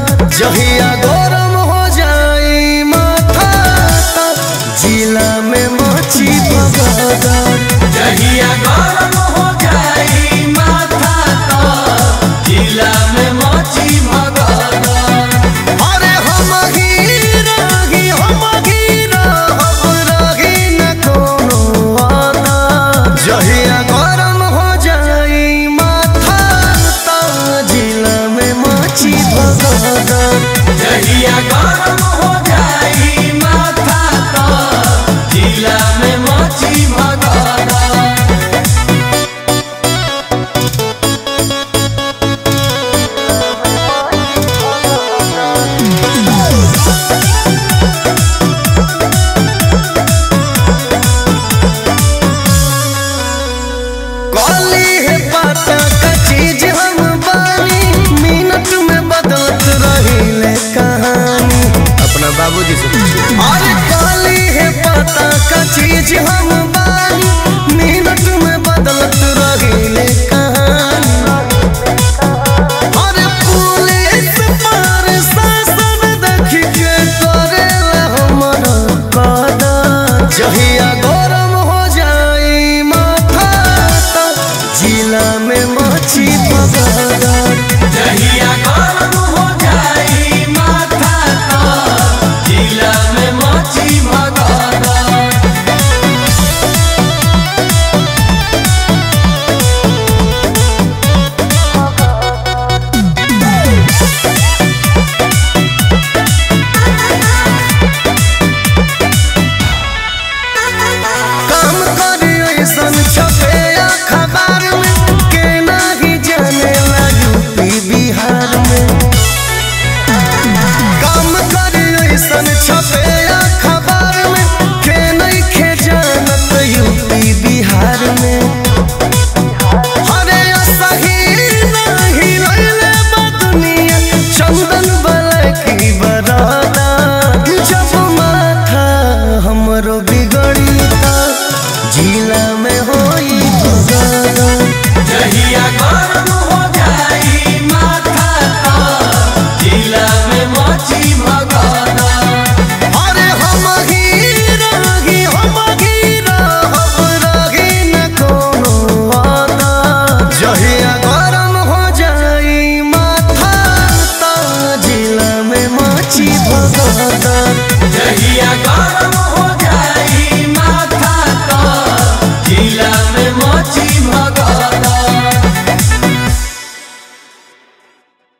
जहिया गरम हो जाई माथा त जिला में मची भगदड़ जहिया गरम हो जाई माथा तो जिला में मची भगदड़ अरे हम हीरा ही हम हीरा हम रही न कोनो आना जहिया गरम हो जाई माथा त जिला में मची भगदड़ जहिया गरम हो जाई माथा तो जिला में मची भगदड़ कॉली है पता का चीज हम बानी मिनट में बदलत रही कहानी अपना बाबूजी से अरे कॉली है पता का चीज हम बानी मिनट में बदलत रही कहानी अरे पुलिस पर शासन देख के करेला हमर कदर जहिया गरम हो जाई माथा त जिला में मची बगदर जहिया गरम हो जाई माथा तो जिला में मची भगदड़ काम करे ऐसन छपे अखबार में के नाही जाने ला यूपी बिहार में काम करे ऐसन छपे अखबार में के नहीं खे जानत यूपी बिहार में अरे सही नहीं लैले बा दुनिया चंदन वाला की बरादा जब माथा हमरो बिगड़ी ता जिला में होई भगदा जहिया गरम हो जाई माथा तो जिला में मची भगदड़ अरे हम हीरा ही हम हीरा हम रही न कोनो वादा जहिया गरम हो जाई माथा त जिला में मची भगदड़ जहिया गरम